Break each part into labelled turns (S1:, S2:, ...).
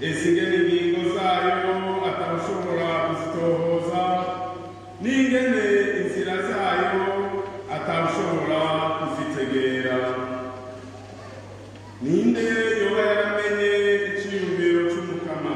S1: ese ingene ingingo zayo atawushobora kuzitohoza n'ingene inzira zayo atawushobora kuzitegera ninde yoba yaramenye iciyumviro c'umukama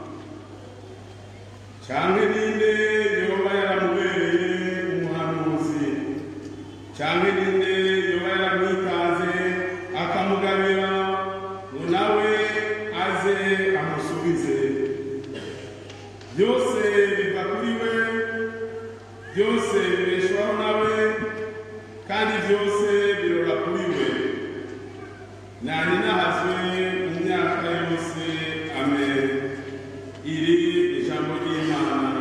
S1: canke ninde yoba yaramubereye umuhanuzi canke ninde yoba yaramwitaze akamugabira ngo nawe aze amusubize byose biva kuri we byose bibeshwaho nawe kandi byose birora kuri we nani nahazwe mu myaka yose amen iri ijambo ry'imana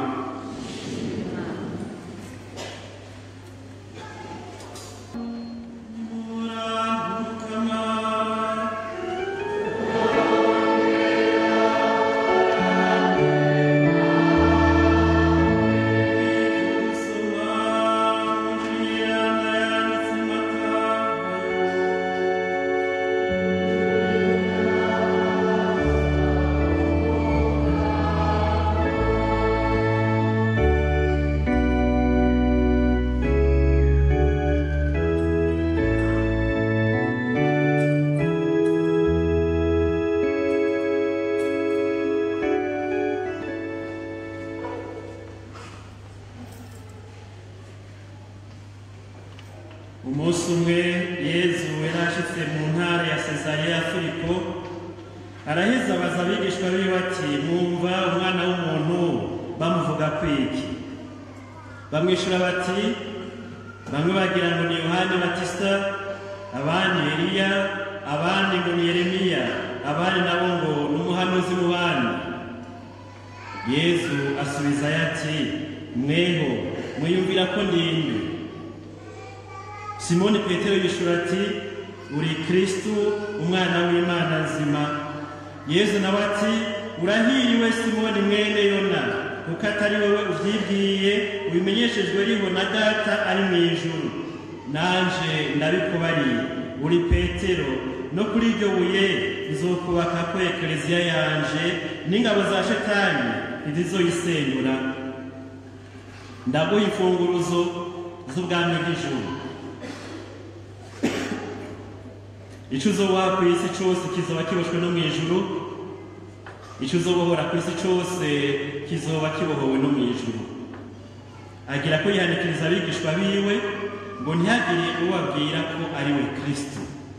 S2: umunsi umwe yezu yari ashitse mu ntara ya sezariya ya filipo araheza abaza abigishwa biwe ati mwumva umwana w'umuntu bamuvuga kwiki bamwishyura bati bamwe bagira ngo ni yohani batisita abandi eliya abandi ngo ni yeremiya abandi nabo ngo ni umuhanuzi mu bandi yezu asubizayo ati mweho mwiyumvira ko ndinde simoni petero yishura ati uri kristu umwana w'imana nzima yezu nawe ati urahiriwe simoni mwene yona kuko atari wowe uvyibwiye ubimenyeshejwe riho na data ari mu ijuru nanje ndabikubariye uri petero no kuri iryo buye nzokubaka ko ekleziya yanje n'ingabo za shetani ntizizoyisenyura ndaguha imfunguruzo z'ubwami bw'ijuru icyo uzoboha ku isi cyose kizoba kiboshwe no mu ijuru icyo uzobohora ku isi cyose kizoba kibohowe no mu ijuru agira ko yihanikiriza abigishwa biwe ngo ntihagire uwabwira ko ari we kristo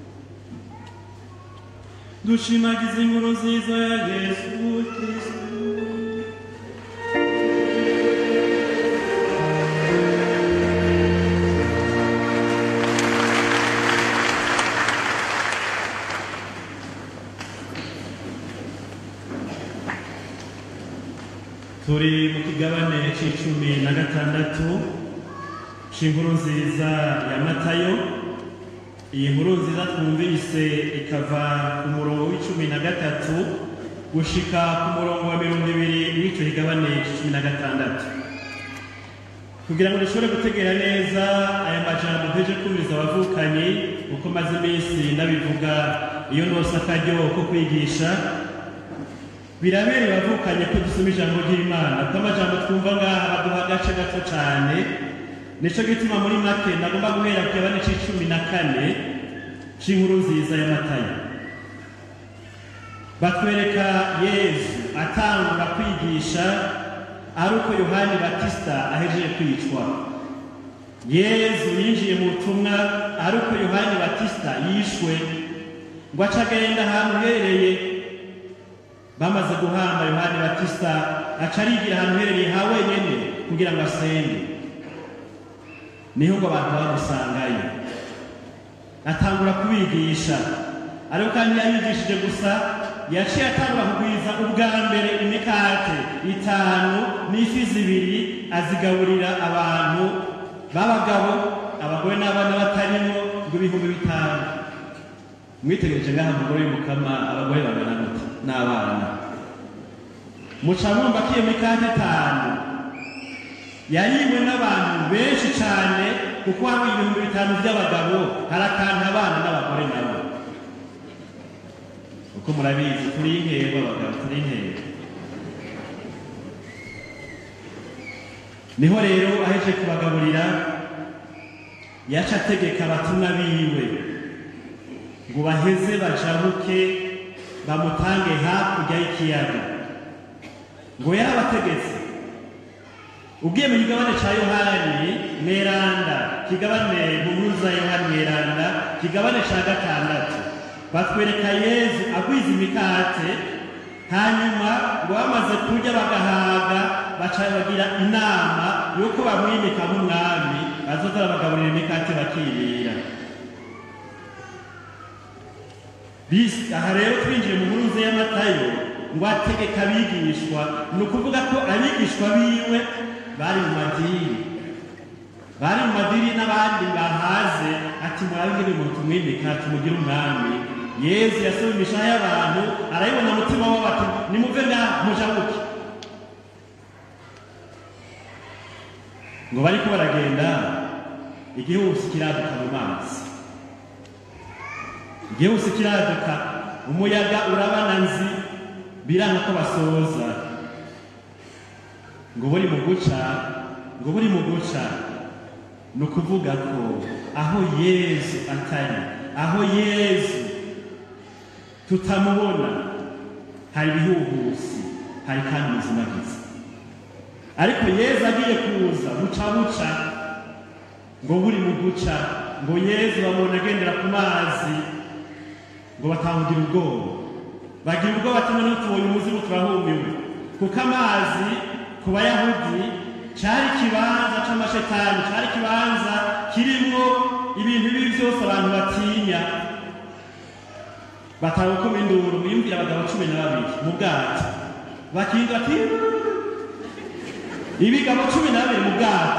S2: dushimagiza inkuru nziza ya yesu kristo turi mu kigabane c'icumi na gatandatu c'inkuru nziza ya matayo iyi nkuru nziza twumvise ikava ku murongo w'icumi na gatatu gushika ku murongo wa mirongo ibiri w'ico kigabane c'icumi na gatandatu kugira ngo dushobore gutegera neza aya majambo mpeje kumviriza abavukanyi uko maze iminsi ndabivuga iyo ndose akaryo ko kwigisha birabereye bavukanye ko dusoma ijambo ry'imana kuko amajambo twumva ngaha baduha agace gato cyane nicyo gituma muri make nagomba guhera ku kigabane c'icumi na kane c'inkuru nziza y'amatayo batwereka yezu atangura kwigisha ari uko yohani batisita ahejeje kwicwa yezu yinjiye mu butumwa ari uko yohani batisita yishwe ngo aca agenda ahantu uherereye bamaze guhamba yohani batisita aca arigira ahantu uherereye ha wenyine kugira ngo asenge niho ngo abantu bamusangayo atangura kubigisha ariko kandi yabigishije gusa yaciye atangura kugwiza ubwa mbere imikate itanu n'ifi zibiri azigaburira abantu b'abagabo abagore n'abana batarimo ngo ibihumbi bitanu mwitegereje ngaha umugore w'umukama abagore bangana gute n'abana muca mwumva ko iyo mikate itanu yariwe n'abantu benshi cyane kuko hari ibihumbi bitanu by'abagabo harakanta abana n'abagore nabo uko murabizi turi intego abagabo turi intego niho rero aheje kubagaburira yaca ategeka abatumwa biwe ngo baheze bajabuke bamutange hakurya y'ikiyaga ngo yarabategetse ubwiye mu kigabane cya yohani mweranda kigabane mu nkuru za yohani mweranda kigabane cya gatandatu batwereka yezu agwiza imikate hanyuma ngo bamaze kurya bagahaga baca bagira inama y'uko bamwimika nk'umwami bazoza babagaburira imikate bakirira Bis- aha rero twinjiye mu nkuru y'amatayo ngo ategeka abigishwa ni ukuvuga ko abigishwa biwe bari mu madini bari mu madini n'abandi bahaze ati murabigire umuntu tumwimika tumugire umwami yezu yasoma imishaha y'abantu arayibona umutima wabo ati nimuve ngaha mujabuke ngo bariko baragenda igihusi kiraduka mu mazi igihusi kiraduka umuyaga urabana nzi biranga ko basoza ngo buri mu guca ngo buri mu guca ni ukuvuga ko aho yezu atari aho yezu tutamubona hari ibihuhusi hari kandi ubuzima bwiza ariko yezu agiye kuza buca buca ngo buri mu guca ngo yezu bamubona agendera ku mazi ngo batangira ubwoba bagira ubwoba ati noneho tubonye umuzimu turahumiwe kuko amazi ku bayahudi cyari ikibanza c'amashetani cyari ikibanza kirimwo ibintu bibi byose abantu batinya batanga ukoma induru mwiyumvira abagabo cumi na babiri mu bwato bakinga ati ibigabo cumi na babiri mu bwato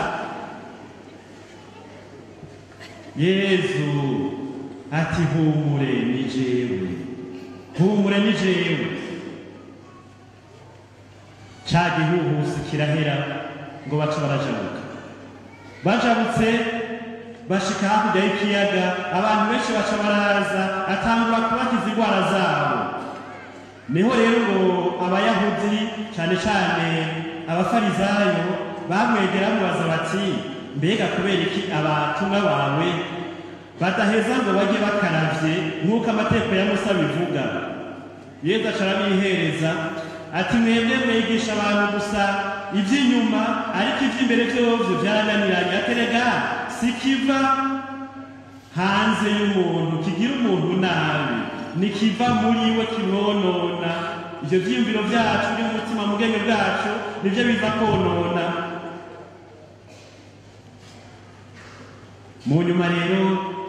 S2: yezu ati humure ni jewe humure ni jewe ca gihuhusi kirahera ngo baca barajabuka bajabutse bashika hakurya y'ikiyaga abantu benshi baca baraza atangura kubakiza indwara zabo niho rero ngo abayahudi cyane cyane abafarizayo bamwegera bamubaza bati mbega kubera iki abatumwa bawe badaheza ngo bajye bakaravye nk'uko amategeko ya musa bivuga yezu aca arabihereza ati mwebwe mwigisha abantu gusa iby'inyuma ariko iby'imbere byovyo byarananiranye aterega sikiva hanze y'umuntu kigira umuntu nabi nikiva muri we kimwonona ivyo vyiyumviro vyacu biri mu mutima mu bwenge bwacu nivyo biza konona mu nyuma rero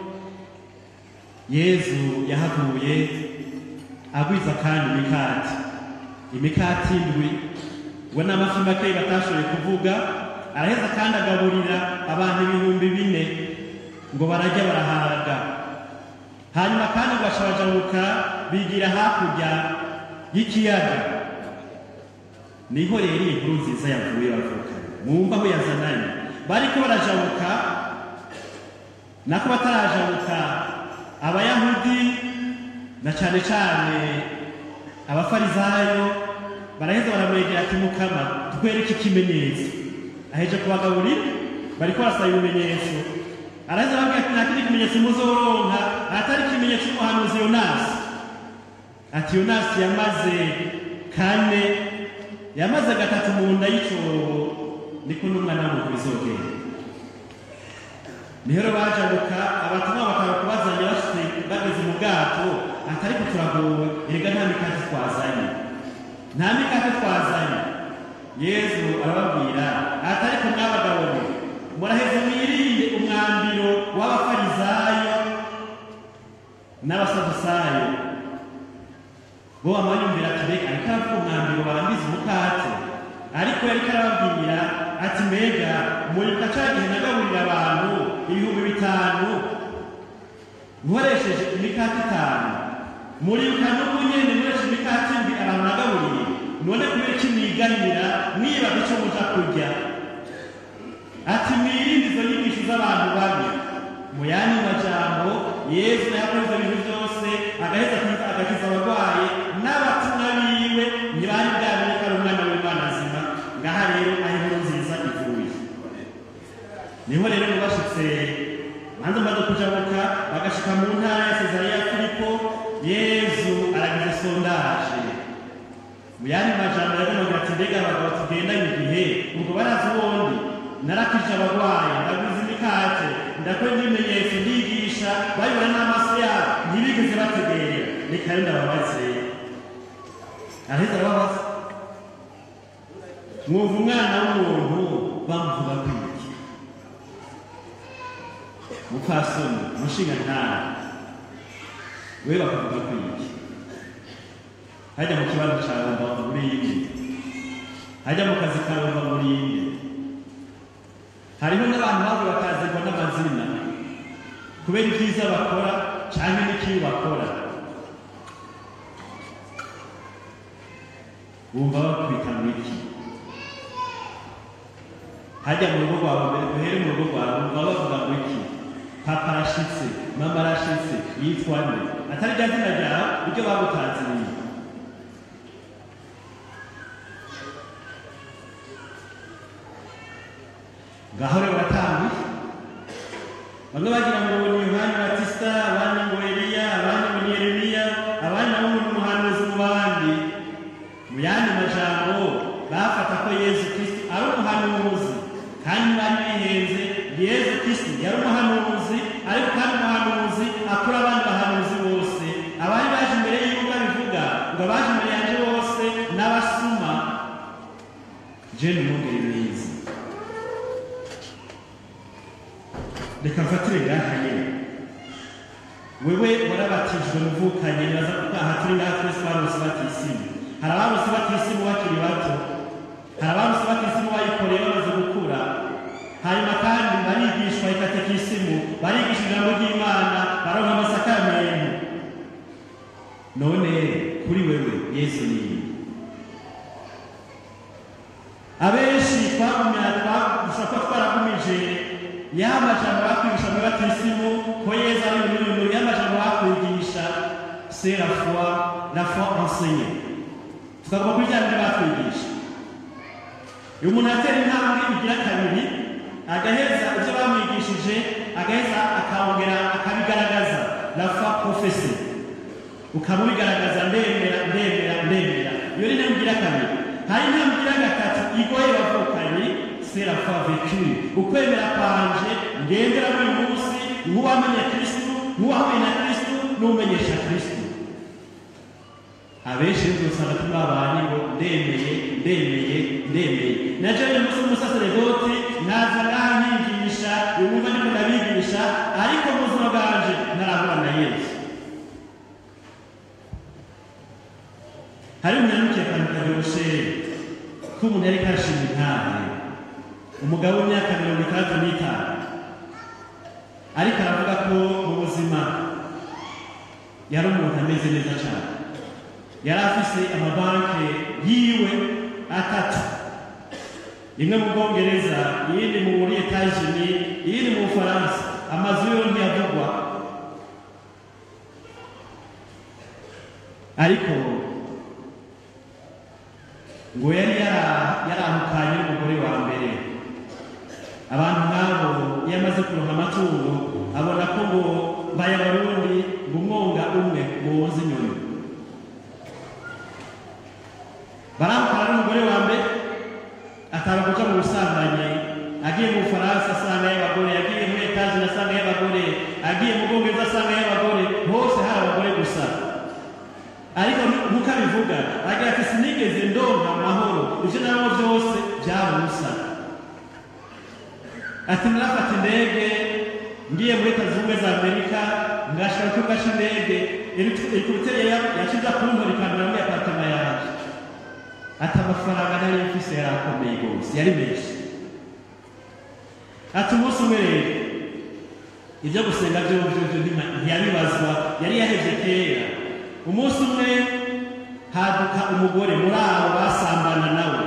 S2: yezu yahavuye agwiza kandi imikati imikati indwi we n'amafi makeyi batashoboye kuvuga araheza kandi agaburira abantu ibihumbi bine ngo barajya barahaga hanyuma kandi ngo bacabajabuka bigira hakurya y'ikiyaga niho rero iyi nkuru nziza yavuye bavuga mwumva aho yazananye bariko barajabuka nako batarajabuka abayahudi na cyane cyane abafarizayo baraheza baramwegera ati mukama twereke ikimenyetso aheje kubagaburira bariko barasaba ibimenyetso araheza arababwira ati nta kindi kimenyetso muzoronka atari ikimenyetso cy'umuhanuzi yonasi ati yonasi yamaze kane yamaze gatatu mu nda y'icyobo niko n'umwana w'umuntu bizogenda niho rero bajabuka abatumwa bakaba kubazanya bashyize bageze mu bwato atari ko turagowe erega nta mikate twazanye nta mikate twazanye yezu arababwira atari ko mwabagabo mwe muraheze mwirinde umwambiro w'abafarizayo n'abasadusayo bo bamwanyumvira ati reka ariko aravuga umwambiro barambiza umukate ariko yariko arababwira ati mbega muribuka ca gihe nagaburira abantu ibihumbi bitanu nkoresheje imikate itanu muribuka n'ubu nyene nkoresheje imikate indwi abantu nagaburiye none kubera iki mwiganira mwibaga ico muja kurya ati mwirinde izo nyigisho z'abantu babi mu yandi majambo yesu yakoze ibintu byose agaheza agakiza abarwayi n'abatumwa biwe ntibari bwamenye ko ari umwana w'imana nzima ngaha rero aho inkuru nziza ivuye niho rero mubashitse manza maze kujabuka bagashika mu ntara ya sezariya filipo yezu aragize sondaje mu yandi majambo yagombaga ati mbega abagabo tugendanye igihe ubwo barazi ubundi narakije abarwayi ndaguze imikate ndakora ibimenyetso ndigisha bayibona n'amaso yabo ntibigeze bategerera reka rero ndababaze araheza arababaza mwumva umwana w'umuntu bamuvuga ko iki mupfasoni umushinga ntawe we bakavuga ko iki hajya mu kibazo cyawe wumva muri inde hajya mu kazi kawe wumva muri inde hariho n'abantu babo bakazirwa n'amazina kubera ibyiza bakora cyangwa n'ikibi bakora wumva bakwita mu iki hajya mu rugo rwawe mbere duhere mu rugo rwawe wumva bavuga ngo iki papa arashitse mama arashitse yitwa nde atari rya zina ryawe ibyo bagutaziriye ngaho rero baratambuye bamwe bagira ngo ni yohani batisita abandi ngo eliya abandi ngo ni yeremiya abandi nabo ngo ni umuhanuzi mu bandi mu yandi majambo bafata ko yesu kristo ari umuhanuzi kandi bari bihenze yesu kristo yari umuhanuzi ariko kandi umuhanuzi akura abandi bahanuzi bose abari baje imbere y'uko bivuga ngo abaje imbere yanjye bose n'abasuma jene umwungeri mwiza reka mfatire ngaha nyine wewe warabatijwe muvukanye nibaza aha turi ngaha twese barose batisimu hari abarose batisimu bakiri bato hari abarose batisimu bayikoreye bamaze gukura hanyuma kandi barigishwa ikatekisimu barigisha ijambo ry'imana baronka amasakaramentu none kuri wewe yesu ni iki abenshi twagumya dushobora kuba twaragumije ya majambo bakwigisha muri batisimu ko yesu ari ururimi ya majambo bakwigisha c'est la foi la foi enseignée tukaguma kuri rya bindi batwigisha iyo umuntu atera intambwe igira kabiri agaheza ibyo bamwigishije agaheza akongera akabigaragaza la foi profese ukaba ubigaragaza ndemera ndemera ndemera iyo ni intambwe igira kabiri hari intambwe igira gatatu igoye bavukanye c'est la foi vécue ukwemera kwanje ngendera buri munsi nk'uwamenye kristu nk'uwahuye na kristu n'umenyesha kristu abenshi uzosanga tubabanye ngo ndemeye ndemeye ndemeye naje uyu munsi w'umusaseredoti naza nkanyigisha yumva ndimo ndabigisha ariko mu buzima bwanje ntarahura na yesu hari umunyanukiye akantu karyoshe k'umuntu yari kashima intahe umugabo w'imyaka mirongo itandatu n'itanu ariko aravuga ko mu buzima yari umuntu ameze neza cyane yari afise amabanki yiwe atatu imwe mu bwongereza iyindi mu muri etajini iyindi mu bufaransa amazu yo ntiyavugwa ariko ngo yari yarahukanye n'umugore wa mbere abantu nk'abo iyo amaze kuronka amatungo abona ko ngo mbaye abarundi ngo umwonga umwe muwuzi inyuma baramukara n'umugore wa mbere atanga kuja mu busambanyi agiye mu bufaransa asanga y'abagore agiye muri etaje asanga y'abagore agiye mu bwongereza asanga y'abagore hose hari abagore gusa ariko nkuko abivuga agira ati sinigeze ndonka amahoro ibyo nabo byose byaba ubusa ati narafata indege ngiye muri leta zunze ubumwe za amerika ngashaka ku kibuga cy'indege helikopiteri yakiza kunkora ikambira muri aparitema yanjye ati amafaranga nari mfise yari akomeye rwose yari menshi ati umunsi umwe rero ibyo gusenga byo byo ntiyabibazwa yari yahevye kera umunsi umwe haduka umugore muri abo basambana nawe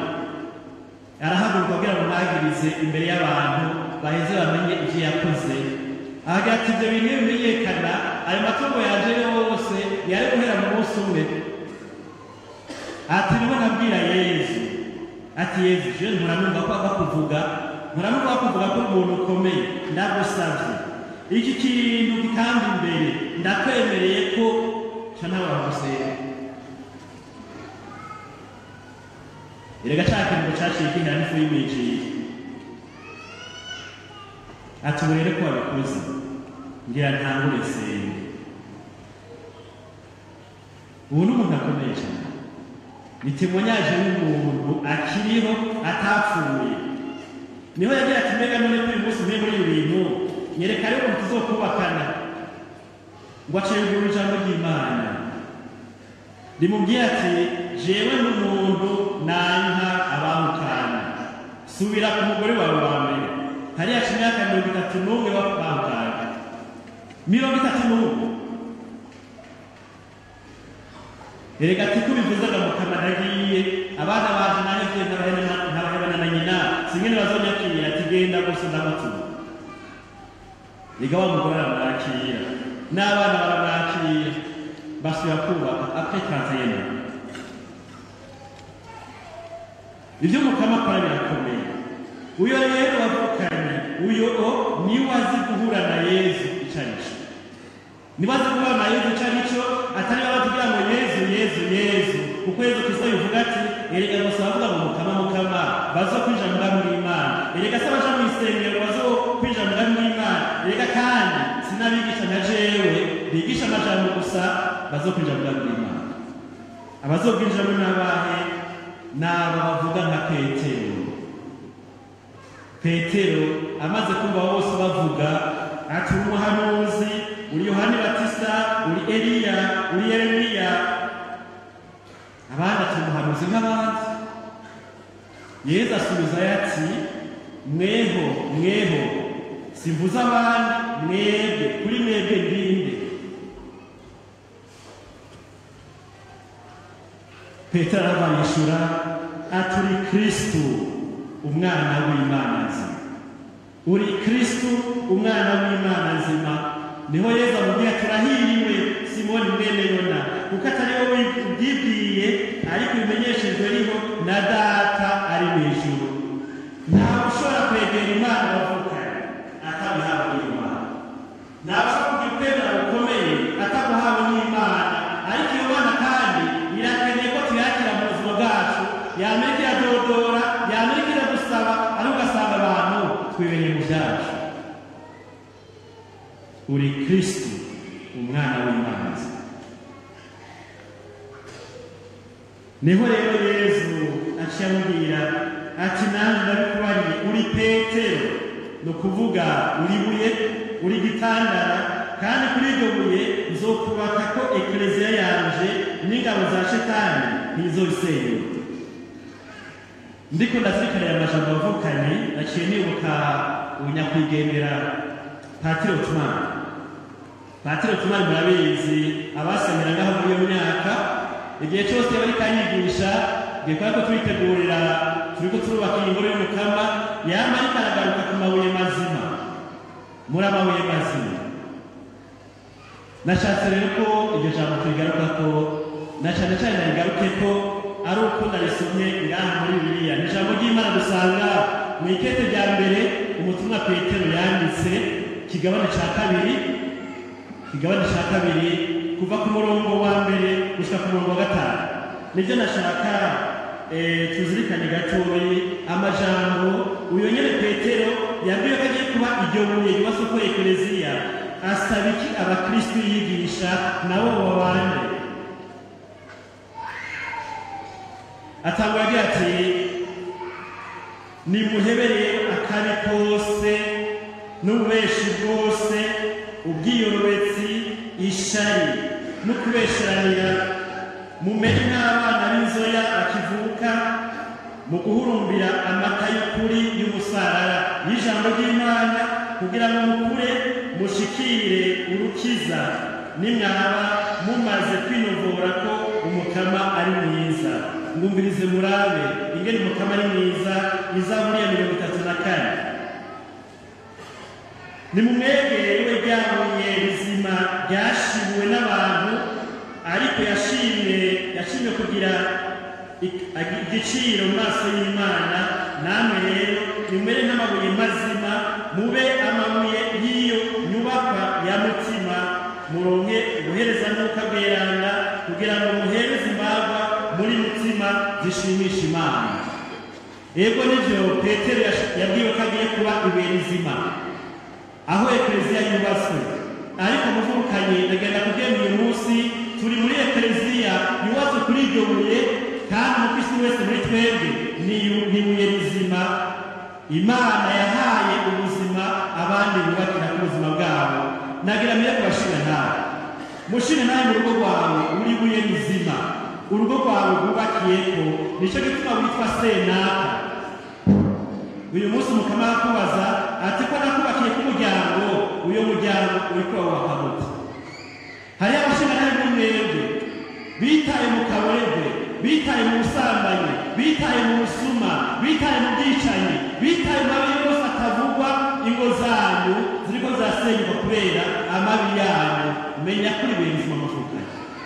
S2: arahaguruka kugira ngo mwagirize imbere y'abantu baheze bamenye ibyo yakoze ahagira ati ibyo bintu iyo bimenyekana ayo matungo yaje yose yari guhera mu munsi umwe ati niho nabwira yezu ati yezu je nturamwumva ko bakuvuga nturamwumva bakuvuga ko umuntu ukomeye ndagusavye iki kintu gitamba imbere ndakwemereye ko ca nawe wagusenga erega ca kintu caciye gihera n'ifu y'imijiri ati ubu rero ko wabikoze ngira ntangure senge ubu ni umuntu akomeye cyane ni temonyaje w'umuntu akiriho atapfuye niho yagira ati mbega none ko uyu munsi mpe muri ibi bintu nyereka rero umuntu tuzokubakana ngo aciye ruguru ijambo ry'imana rimubwira ati jewe n'umuntu nanka abamukana subira ku mugore wawe wa mbere hariya haca imyaka mirongo itatu n'umwe bamukana mirongo itatu n'umwe erega ati ko bivuzaga mu kanwa nagiye abana baje nanjye mfite ntabahebana na nyina singene bazonyakira ati genda gusa ndamutuye erega wa mugore aramwakira n'abana baramwakira basubira kubaka apekanse yena ibyo mukama akora birakomeye uyo rero wavukanye uyo o niwe azi guhura na yezu icyo ari cyo niba azi guhura na yezu icyo ari cyo atari baba tugira ngo yezu yezu yezu kuko yezu kristo bivuga ati erega gusa bavuga ngo mukama mukama bazo kwinjira mu bwami bw'imana erega se abaja mu isengero bazo kwinjira mu bwami bw'imana erega kandi sinabigisha na jewe bigisha amajambo gusa bazo kwinjira mu bwami bw'imana abazobwinjiramo n'abahe n'abo bavuga nka petero petero amaze kumva bose bavuga ati uri umuhanuzi uri yohani batista uri eliya uri yeremiya abandi ati umuhanuzi nk'abandi yezu asubizayo ati mweho mweho simvuze abandi mwebwe kuri mwebwe ndinde petero arabayishura ati uri kristu umwana w'imana nzima uri kristu umwana w'imana nzima niho yezu amubwira turahiriwe simoni mwene yona kuko atari wowe ubyibwiye ariko bimenyeshejwe riho na data ari mu ijuru ntawe ushobora kwegera imana bavukanye atabihawe n'imana ntawe ushobora kugira ukwemera gukomeye ataguhawe n'imana ariko iyo mana kandi irakeneye ko tuyakira mu buzima bwacu yamenya iradodora yamenya iradusaba ariko ugasanga abantu twibereye mu byacu uri kristu umwana w'imana niho rero yezu aciye amubwira ati nanjye ndabikubariye uri petero ni ukuvuga uri buye uri gitandara kandi kuri iryo buye nzokubaka ko ekereziya yanje n'ingabo za shetani ntizobisenyuka ndiko ndazirikanira amajambo avukanye naciye nibuka ubunyakwigendera patiro tumani patiro tumani murabizi abasemera ngaho muri iyo myaka igihe cyose bari kanyigisha igihe kubera ko turitegurira turiko turubaka iyi ngoro y'umukama yama ariko aragaruka ku mabuye mazima muri amabuye mazima nashatse rero ko iryo jambo turigaruka ko na cyane cyane narigaruke ko ari uko narisomye ngaha muri bibiliya ni ijambo ry'imana dusanga mu ikete rya mbere umutumwa petero yanditse kigabane cya kabiri kigabane cya kabiri kuva ku murongo wa mbere gushika ku murongo wa gatanu nibyo nashaka eh, tuzirikane gatoyi amajambo uyo nyene petero yabwiye ko agiye kuba iryo buye ryubatse ko ekleziya asaba iki abakristu yigisha nabo babane atangura agira ati nimuhebere akabi kose n'ububeshi bwose ubwiyorobetsi ishari no kubesheranira mumenye n'abana b'inzoya bakivuka mu guhurumbira amata y'ukuri y'umusarara y'ijambo ry'imana kugira ngo mukure mushikire urukiza nimwaba mumaze kwinovora ko umukama ari mwiza mwumvirize murabe ingene umukama ari mwiza izaburi ya mirongo itatu na kane nimumwegere we ryabuye rizima ryashibuwe n'abantu ariko yashimwe yashimwe kugira ik- agi- igiciro mu maso y'imana namwe rero nimumere nk'amabuye mazima mube amabuye y'iyo nyubakwa ya mutima muronke ubuhereza n'uka bweranda kugira ngo muhereze imbagwa muri mutima zishimisha imana ego nivyo petero yash- yabwiwe ko agiye kuba ibuye rizima aho ekleziya yubatswe ariko muvukanye ndagenda kugenda uyu munsi turi muri ekleziya yubatswe kuri iryo buye kandi umukristo wese muri twebwe ni yu- ni ibuye rizima imana yahaye ubuzima abandi bubakira ku buzima bwabo nagira mbere kubashira nawe mushire nawe mu rugo rwawe uri ibuye rizima urugo rwawe rwubakiyeko nicyo gituma witwa senaka uyu munsi mukama arakubaza ati ko nakubakiye k'umuryango uyu muryango uri kubawubaka gute hariho abashingantahe muri mwebwe bitaye mu kaboregwe bitaye mu busambanyi bitaye mu busuma bitaye mu bwicanyi bitaye mu mabi yose atavugwa ingo zanyu ziriko zirasenyuka kubera amabi yanyu menya kuri buri buzima muvukanye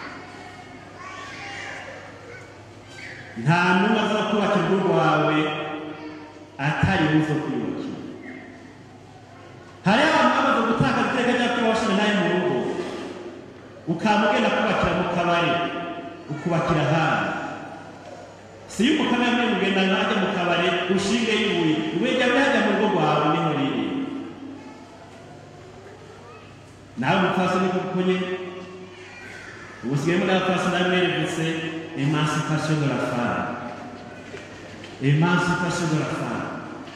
S2: nta n'umwe aza kubaka urugo rwawe atari buze kwiyubakira hariho abantu bamaze gutakaza iteka rya kuba washinga nawe mu rugo ukaba ugenda kubakira mu kabari ukubakira ahandi si iyo umukama yambaye mugenda nkajya mu kabari ushinge ibuye ibuye ryawe rihajya mu rugo rwawe niho riri nawe umupfasi ni kuko nyine ubu usigaye muri abapfasi nawe mwerevutse emancipation de la femme emancipation de la femme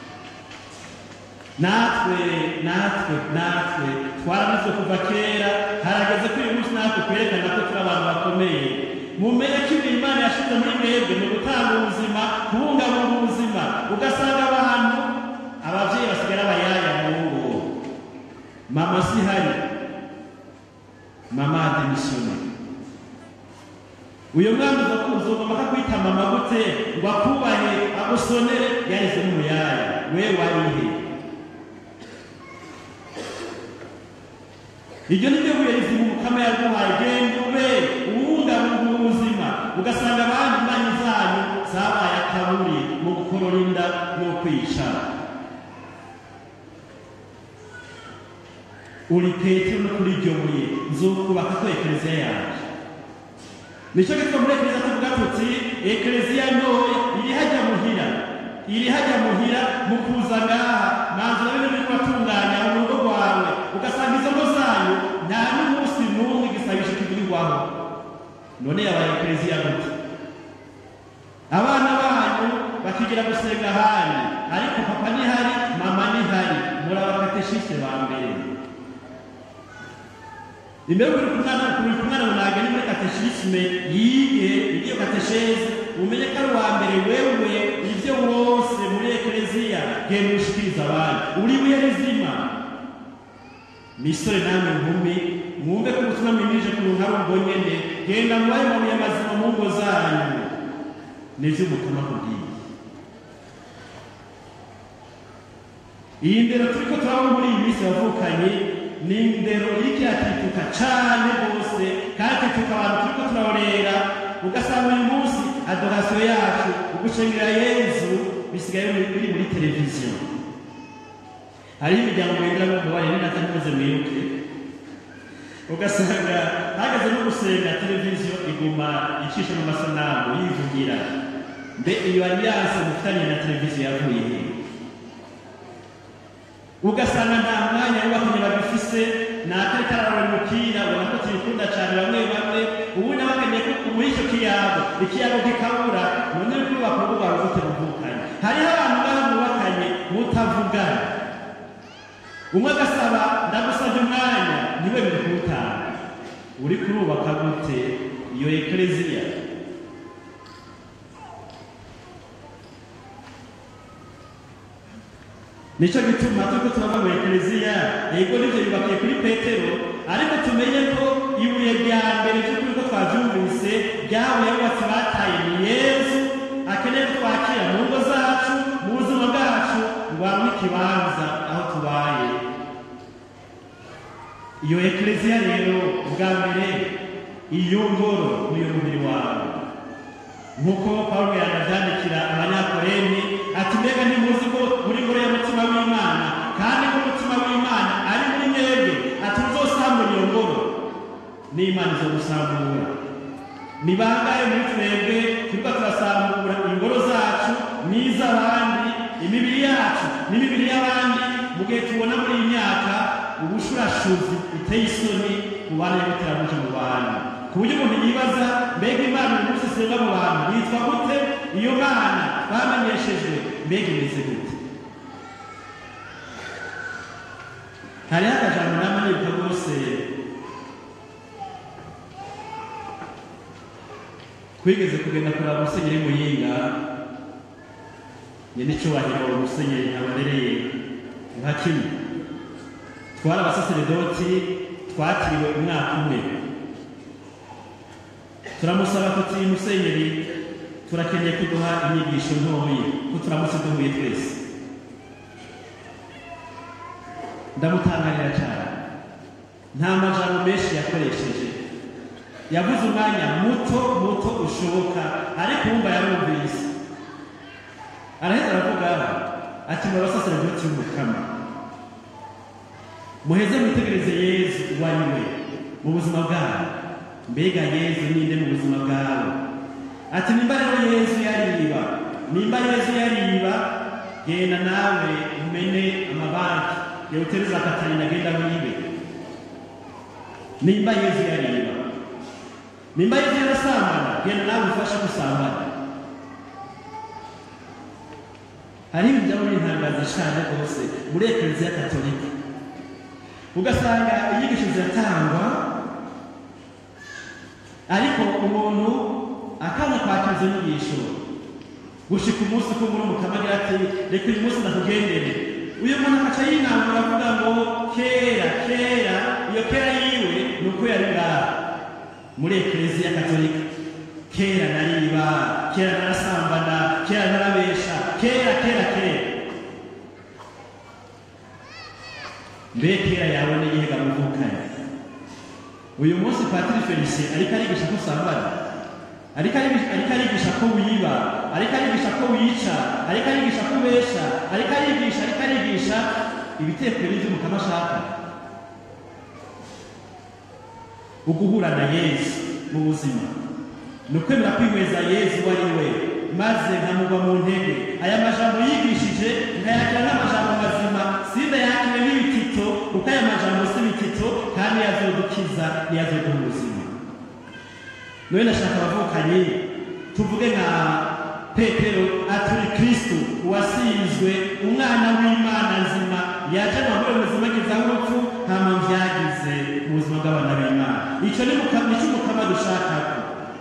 S2: natwe natwe natwe twarabizwe kuva kera harageze ko uyu munsi natwe twerekana ko turi abantu bakomeye mumenye ko ibintu imana yashyize muri mwebwe ni ugutanga ubuzima kubungabunga ubuzima ugasanga abantu ababyeyi basigara abayaya mu ngo mama si hari mama ademisiyone uyu mwana uza kuzugama akakwita mama gute ngo akubahe agusonere yahise n'umuyaya we warihe iryo ni ryo buye rizima umukama yaguhaye genda ube uwungabunga ubuzima ugasanga abandi imbanyi zanyu zabaye akaburi mu gukorora inda no kwicara uri petero no kuri iryo buye nzokubaka ko ekleziya yanjye nicyo gituma muri ekleziya tuvuga tuti ekleziya ntoya iri hajya muhira iri hajya muhira mu kuza ngaha manzu na bino biri kubatunganya mu rugo rwawe ugasanga izo ngo zanyu nta n'umunsi n'umwe igisabisho kivurirwaho none yabaye ekleziya gute abana banyu bakigira gusenga ahandi ariko papa nihari mama nihari murabakateshiste ba mbere imbere uri kumwana uri kumwana munaga ni muri katechisme yige iyo katechese umenye ko ari uwa mbere wewe ibyo wose muri ekleziya genda ushikiriza abandi uri buye rizima misore namwe nkumi mwumve ko ubutumwa mwimirije ku runtu ari ubwo nyene genda mubaye mabuye mazima mu ngo zanyu nivyo umukama kubwiye iyi ndero turiko turabona muri iyi minsi yavukanye ni indero iriko iratituka cane rwose kandi ituka abantu turiko turarorera ugasanga uyu munsi adorasiyo yacu ugushengera yezu bisigaye biri biri muri televiziyo hariho imiryango yendera mu mubare n'inatamuze mwibuke ugasanga hageze no gusenga televiziyo iguma icisha mu masanamu yivugira mbe iyo alliance mufitanye na televiziyo yavuye hehe ugasanga nta mwanya wubakanye babifise natari kararora umupira ubona ko tubikunda cyane bamwe bamwe ubu nabakanye ko muri icyo kiyago ikiyago kikabura none uri kubaka urugo rwawe ufite muvukanye hariho abantu ngaho mubakanye mutavugana umwe agasaba ndagusabye umwanya niwe biri kuwutanga uri kurubaka gute iyo ekleziya nicyo gituma turiko turava mu ekleziya yego nivyo yubakiye kuri petero ariko tumenye ko ibuye rya mbere vy'ukuri ko twavyumvise ryabuye abubatsi bataye ni yesu akeneye ko twakira mu ngo zacu mu buzima bwacu ngo aronke ikibanza aho tubaye ekleziya rero bwa mbere iyo ngoro niyo mubiri wawe nk'uko pawulo yanabyandikira abanyakoreni ati mbega ntimuzi ko muri ngoro y'umutima w'imana kandi ko umutima w'imana ari muri mwebwe ati muzosambura iyo ngoro n'imana izo gusambura ni bangahe muri twebwe turiko turasambura ingoro zacu n'iz'abandi imibiri yacu n'imibiri y'abandi mu gihe tubona muri iyi myaka ubushurashuzi biteye isoni mu bana y'ibiteramuje mu bantu ku buryo umuntu yibaza mbega imana uyu munsi isenga mu bantu yitwa gute iyo mana bamenyeshejwe mbega imeze gute hariho akajambo nama nibuka rwose twigeze kugenda kuraba musenyeri muyinga nyene icubahiro musenyeri ababereye nka kimwe twari abasaseredoti twatiriwe umwaka umwe turamusaba tuti musenyeri turakeneye kuduha inyigisho ntoyi ko turamutse duhuye twese ndamutangarira cyane nta majambo menshi yakoresheje yavuze umwanya muto muto ushoboka ariko wumva yarumvise araheza aravuga ati mu basaseredoti b'umukama muheze mwitegereze yezu uwo ari we mu buzima bwawe mbega yezu ninde mu buzima bwawe ati nimba rero yezu yariba nimba yezu yariba genda nawe umene amabanki yawutereza katarina genda wibe nimba yezu yariba nimba yezu yarasambana genda nawe ufashe gusambana hari ibintu byaba bintangaza cyane rwose muri ekleziya katolika ugasanga inyigisho ziratangwa ariko umuntu akanga kwakira izo nyigisho gushika umunsi ko muri umukama agira ati reka uyu munsi ndakugendere uyu muntu akaca yinangura avuga ngo kera kera iyo kera yiwe ni uko yari ngaha muri ekleziya katolika kera nariba kera narasambana kera narabesha kera kera kera mbe kera yawe n'igihe muvukanye uyu munsi patiri felicien ariko arigisha ko usambana ariko arigisha ariko arigisha ko wiba ariko arigisha ko wica ariko arigisha ko ubesha ariko arigisha ariko arigisha ibitekero by'umukama ashaka uguhura na yesu mu buzima ni ukwemera kwihweza yesu uwo ari we maze nkamugwa mu ntege aya majambo yigishije nkayakira nk'amajambo mazima sindayakire n'ibitito kuko aya majambo si ibitito kandi yazodukiza niyazoduha ubuzima none ndashaka abavukanye tuvuge nka petero aturi kristu uwasizwe umwana w'imana nzima yaje amahoro ubuzima agezaho urupfu nta mpamvu yagize mu buzima bw'abana b'imana icyo ni nicyo umukama dushakako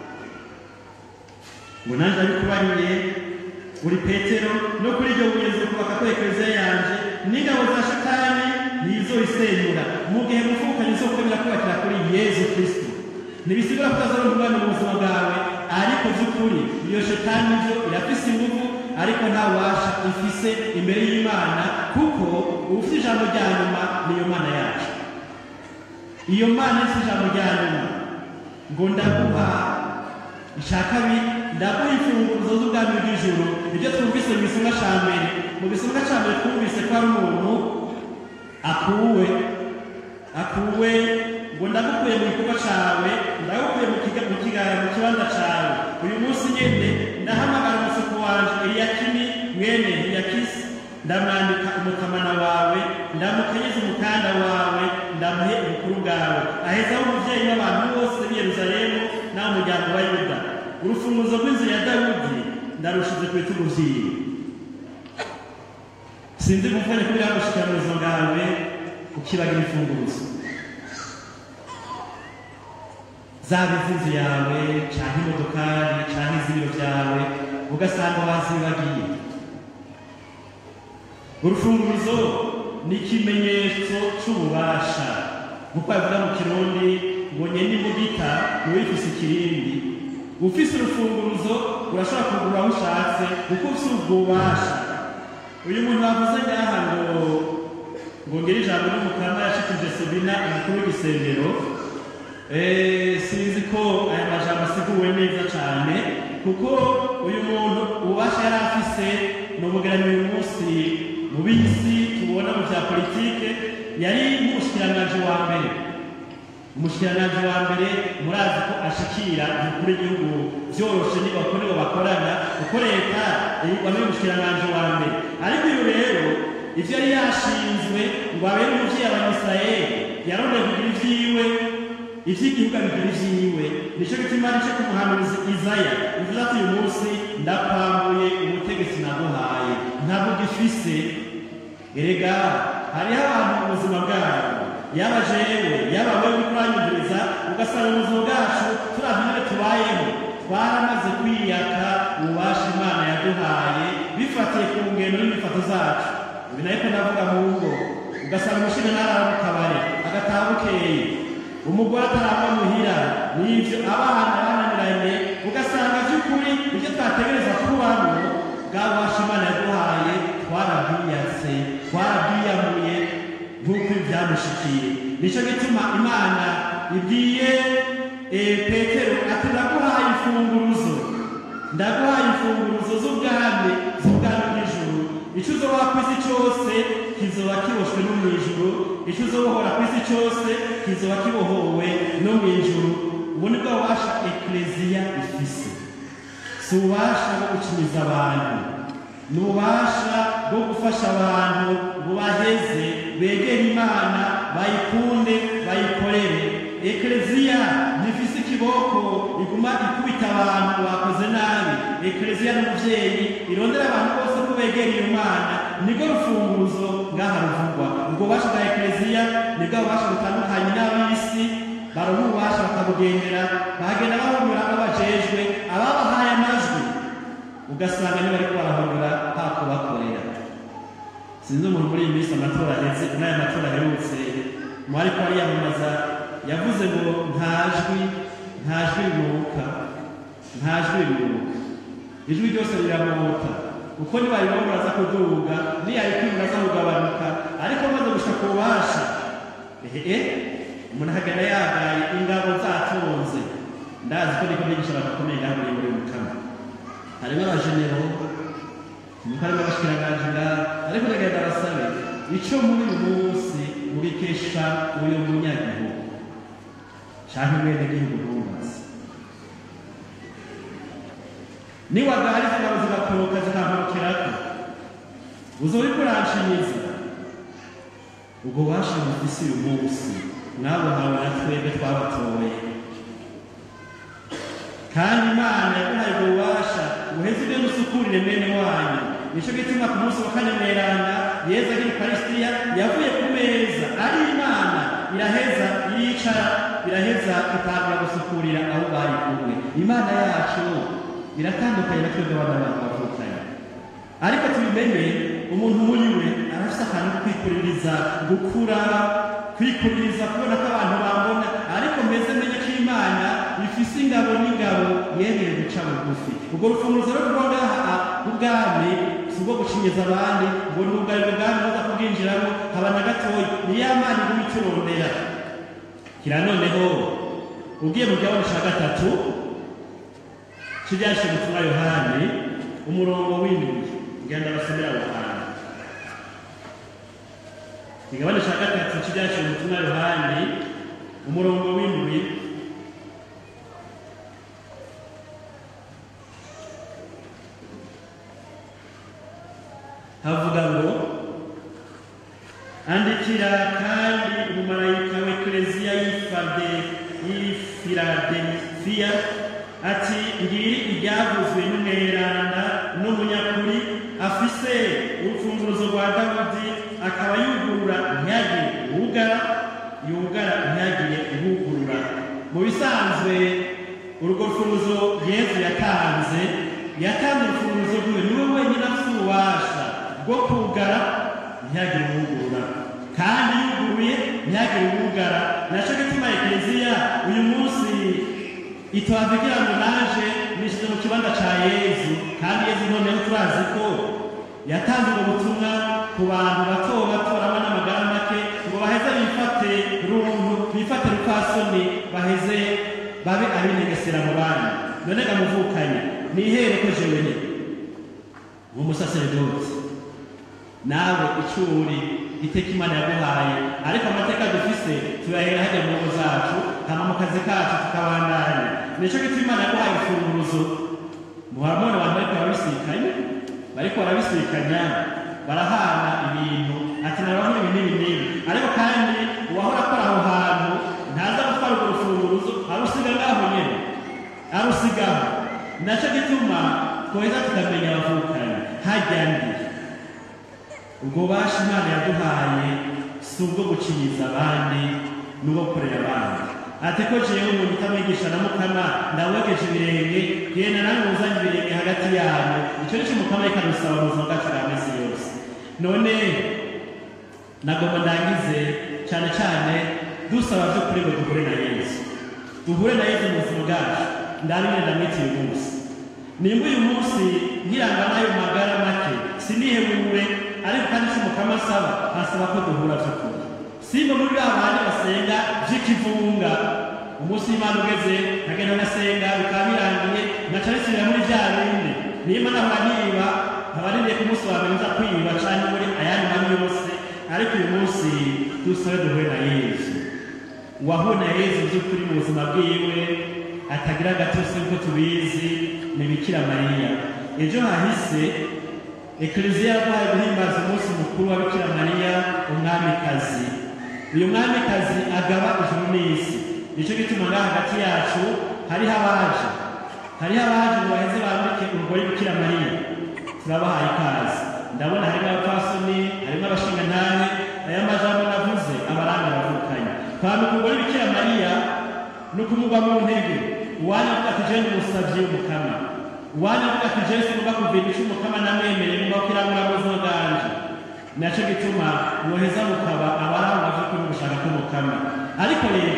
S2: ngo nanjye abikubariye uri petero no kuri iryo buye kubaka ko ekleziya yanje n'ingabo za shatani ntizoyisenyura mu gihe muvukanye zo kwemera kubakira kuri yezu kristo ntibisigura ko utazaronka umwana mu buzima bwawe ariko by'ukuri iyo shetani byo irafise ingufu ariko nta bubasha ifise imbere y'imana kuko ufite ijambo rya nyuma niyo mana yacu iyo mana ifite ijambo rya nyuma ngo ndaguha icya kabiri ndaguha imfunguzo z'ubwami bw'ijuru ibyo twumvise mu gisonga cya mbere mu gisonga cya mbere twumvise ko ari umuntu akuwe akuwe ngo ndagukuye mu gikorwa cyawe ndagukuye mu kibanza cyawe uyu munsi nyine ndahamagara umusuku wanjye eliyakini mwene eliyakisi ndamwambika umutamana wawe ndamukenyeza umukanda wawe ndamuhe ubukuru bwawe ahezaho umubyeyi w'abantu bose b'i yeruzalemu nawe umuryango wa yuda urufunguzo rw'inzu ya dawudi ndarushize ku bitugu byiwe sinzi gufanya kugira ngo ushikira mu buzima bwawe ukibagira imfunguzo zaba iz'inzu yawe cyangwa imodokari cyangwa iz'ibiro byawe ugasanga wazibagiye urufunguzo ni ikimenyetso cy'ububasha kuko bavuga mu kirundi ngo nyene imbugita ntiwifise ikirindi ufise urufunguruzo urashobora kugura aho ushatse kuko ufise ubwo bubasha uyu muntu bavuze ngaha ngo ngo ngire ijambo n'umukama yashikije Sabina umukuru w'igisengero Eh, sinzi ko aya majambo asiguwe neza cyane kuko uyu muntu ububasha yari afise ni umugeranyi uyu munsi mu bisi tubona mu bya politike yari nk'umushikiranganji wa mbere umushikiranganji wa mbere murazi ko ashikira umukuru w'igihugu byoroshe niba ko nibo bakorana kuko leta wambaye umushikiranganji wa mbere ariko uyu rero ivyo yari yashinzwe ngo abere umuvyeyi abanyisirayeli yarondeye kugira ivyiwe ivy'igihugu abigira ivyiwe nico gituma nico ku muhanuzi izaya bivuze ati uyu munsi ndakwambuye ubutegetsi naguhaye ntabwo gifise erega hariho abantu mu buzima bwabo yaba jewe yaba wewe uriko uranyumviriza ugasanga mu buzima bwacu turavye ingene tubayeho twaramaze kwiyaka ububasha imana yaduhaye bifatiye ku ngendo n'imifato zacu ibi nayo ko ndavuga mu ngo ugasanga umushinga ntarara mu kabare agataha bukeye umugore atarava muhira n'ivyo abana bananiranye ugasanga vy'ukuri ivyo twategereza kubamo bwa bubasha imana yaduhaye twarabwiyatse twarabwiyamuye nk'uko ibyamushikiye nico gituma imana ibwiye eh, petero ati ndaguhaye imfunguruzo ndaguhaye imfunguruzo z'ubwami z'ubwami bw'ijuru ico uzoba ku isi cose kizoba kiboshwe no mw'ijuru ico uzobohora ku isi cose kizoba kibohowe no mw'ijuru ubu ni bwo bubasha ekleziya ifise si ububasha bwo gucimiza abantu ni ububasha bwo gufasha abantu bubaheze begere imana bayikunde bayikorere ekleziya ntifise ikiboko iguma ikubita abantu bakoze nabi ekleziya n'umuvyeyi irondera abantu bose ko begera iyo mana nibwo rufunguruzo ngaha ruvugwa ubwo bubasha bwa ekleziya nibwo bubasha butandukanye n'ab'isi baronka ububasha bakabugendera bahagenda bahumura abo bajejwe ababahaye amajwi ugasanga niba ariko barahurura hakubakorera sinzi umuntu muri iyi minsi amatora ahetse n'aya matora aherutse mu ariko ariyamamaza yavuze ngo nta jwi nta jwi rinuka nta jwi rinuka ijwi ryose riramota kuko nibaribona muraza kuduga niyarikwiye muraza kugabanuka ariko maze gushika ku bubasha ehe umuntu akagenda yagaye ingabo zatonze ndazi ko niko bigisha abantu bakomeye ngaho muri muri mukama harimo abajenero nuko harimo abashikiranganje ngaho ariko ndagenda basabe ico muri uyu munsi mubikesha uyu munyagihugu canke mwene gihugu ntubazi niwagahari zingabo zigakoroka zikamporokeraho uzoba uriko uranshinyiza ubwo bubasha mufise uyu munsi mwabuhawe na twebwe twabatoye kandi imana yaguhaye ubwo bubasha buheze ibyo musukurire bene wanyu nico gituma ku munsi wa kane mweranda yezu agira ukarisitiya yavuye ku meza ari imana iraheza yicara iraheza itangura gusukurira aho bari kumwe imana yacu iratandukanye na twebwe abana bacu bavukanye ariko tubimenye umuntu muri we arafise akantu ko kwikuririza gukura kwikuririza kubona ko abantu bambona ariko mbese menye ko imana ifise ingabo n'ingabo yemeye guca bugufi ubwo rufunguzo rwo kuba ngaha ubwami si ubwo gucinyiza abandi ngo ni ubwari ubwami buza kubwinjiramo haba na gatoya ni ya mana iguma iturondera kira noneho ugiye mu gihabo ca gatatu kiryashe ubutumwa yohani umurongo w'indwi ngenda basomera aho hantu igabane ca gatatu kiryashe ubutumwa yohani umurongo w'indwi havuga ngo andikira kandi umumarayika w'ekleziya y'ifade y'ifiladelfiya ati ngiri iryavuzwe n'umweranda n'umunyakuri afise urufunguruzo rwa dawudi akaba yugurura ntihagire uwugara yugara ntihagire uwugurura mu bisanzwe urwo rufunguzo yezu yatanze yatanze urufunguzo rwiwe niwe wenyine afite ububasha bwo kugara ntihagire uwugurura kandi yuguruye ntihagire uwugara naco gituma ekleziya uyu munsi itohavugira ngo naje nishize mu kibanza ca yezu kandi yezu noneho turazi ko yatanze ubwo butumwa ku bantu bato bato barangwa n'amagara make b'abapfasoni baheze babe abinegesera mu bandi none gamuvukanye nihere ko jewe nyene nk'umusaseredoti nawe icyo uri iteka imana yaguhaye ariko amateka dufise tuyahera hajya mu ngo zacu hama mu kazi kacu tukabandanya nico gituma imana yaguhaye urufunguruzo muhamone abantu bariko barabisikanya bariko barabisikanya barahana ibintu ati narabona ibi n'ibi n'ibi ariko kandi uwahora akora aho hantu ntaza gutwara urwo rufunguruzo arusiga ngaho nyene arusigaho naco gituma tweza tukamenya abavukanye hajya ndi ubwo basha imana yaduhaye si ubwo guciriza abandi n'ubwo gukorera abandi ati ko jewe umuntu utamwigisha na mukama ndawegeje ibirenge genda nawe uzanye ibirenge hagati yanyu icyo nicyo mukama ariko adusaba mu buzima bwacu bwa minsi yose none nagomba ndangize cyane cyane dusaba byo kuri ngo duhure na yesu duhure na yesu mu buzima bwacu ndabimwe ndamwitiye uyu munsi nimba uyu munsi nkiranga n'ayo magara make sinihebure ariko kandi si mukama asaba asaba ko duhura by'ukuri simba muri ba bandi basenga by'ikivunga umunsi w'imana ugeze nkagenda ngasenga bikaba birangiye ngaca bisubira muri bya bindi nimba nahora niba nkaba niriye ku munsi wa mbere nza kwiba cyane muri ayandi mabi yose ariko uyu munsi dusabe duhure na yesu uwahuye na yesu by'ukuri mu buzima bwiwe atagira agatose nk'uko tubizi ni bikira mariya ejo hahise ekleziya yaguhaye guhimbaza umunsi mukuru wa bikira mariya umwamikazi uyu mwamikazi agaba ijuru n'isi nicyo gituma ngaha hagati yacu hariho abaje hariho abaje ngo baheze bambike umugore bikira mariya turabahaye ikaze ndabona harimo abapfasoni harimo abashingantahe aya majambo navuze abaranga bavukanye kwambika umugore bikira mariya ni ukumugwa mu ntege uwanya avuga ati jewe umusavyi w'umukama uwanya avuga ati jewe sinumva kumvira ico umukama namwemereye ngomba kirangura mu buzima bwanje naco gituma mwoheza mukaba abarangwa vy'ukuri gushaka k'umukama ariko rero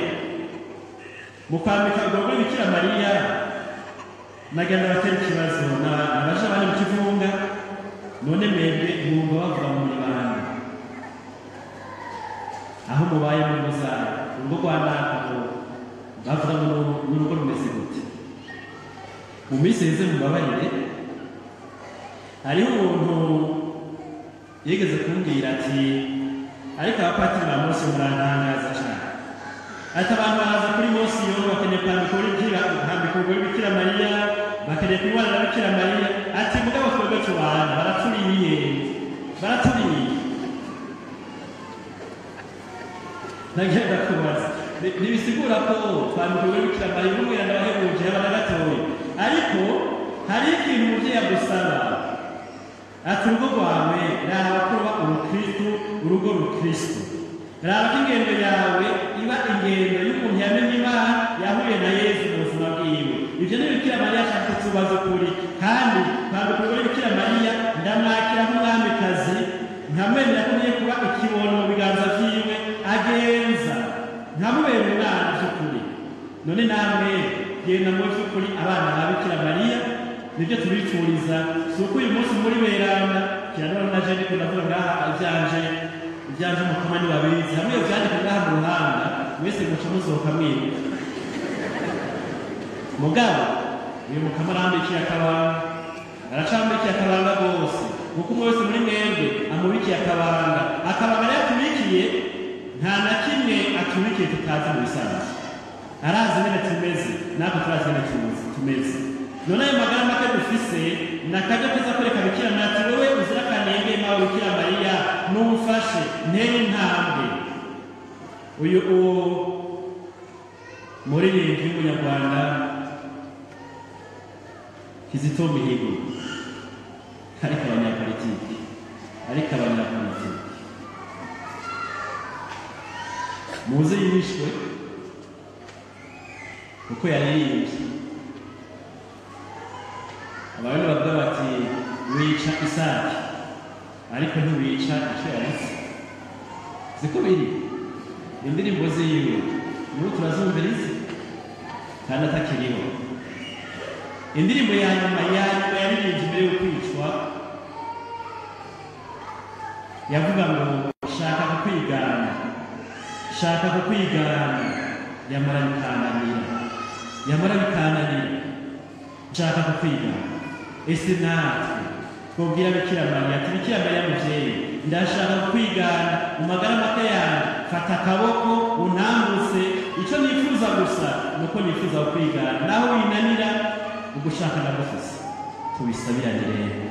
S2: mu kwambika urwo rwego bikira mariya nagenda batera ikibazo nabaje abandi mu kivunga none mwebwe mwumva bavuga ngo muri bande aho mubaye mu ngo zanyu urugo rwa nakaho bavuga ngo ni urugo rumeze gute mu minsi yeze mubabarire hariho umuntu yigeze kumbwira ati ariko abapatiri ba mose murantangaza cyane ati abantu baraza kuri mose iyo bakeneye kwambika urubikira kwambika urwo bikira mariya bakeneye kunywana na bikira mariya ati mugabo twebwe tubana baraturiye baraturiye nagenda kubaza ntibisigura ko twambika urwo bikira mariya umubwira ndabahebuje haba na gatoya ariko hari ikintu umubyeyi agusaba ati urugo rwawe raba kuba urukristu urugo rukristu raba ko ingendo yawe iba ingendo y'umuntu yamenye imana yahuye na yesu mu buzima bwiwe ibyo ni bikira mariya ashaka tubaza ukuri kandi kwambika urugore bikira mariya ndamwakira nk'umwamikazi nkamwemera ko ngiye kuba ikibono mu biganza vyiwe agenza nkamubera umwana by'ukuri none namwe genda mu by'ukuri abana ba bikira mariya nibyo tubifuriza si uko uyu munsi muri beranda kiranora na jene ko ndavuga ngaha ibyanje ibyanje mukama ni babizi hamwe iyo byandika ngaha mu ruhanga mwese muca musohoka mwibuka mugabo uyu mukama arambikiye akabanga aracambikiye akabanga rwose kuko umwe wese muri mwebwe amubikiye akabanga akabanga rero atubikiye nta na kimwe atubikiye tutazi mu bisanzwe arazi nyine tumeze natwe turazi nyine tumeze none ayo magara make dufise ni akaryo keza kwereka bikira nati wowe uzira akanenge mawe bikira mariya numfashe ntere intambwe uyu uwo muririmbyi w'umunyarwanda kizito mihigo ariko abanyapolitiki ariko abanyapolitiki muze yishwe kuko yaririmbye abantu bavuga bati wica isake ariko ntiwica icyo yaretse siko biri indirimbo ziwe nibo turazumviriza kandi atakiriho indirimbo ya nyuma ya nyuma yaririmbye mbere yo kwicwa yavuga ngo shaka kukwigana shaka kukwigana yamara bikananira yamara bikananira nshaka kukwigana ese natwe twubwira bikira mariya ati bikira mariya muvyeyi ndashaka kwigana mu magara make yanjye fata akaboko untambutse icyo nifuza gusa ni uko nifuza kwigana naho winanira ugushaka ndagufise tubisabirane rero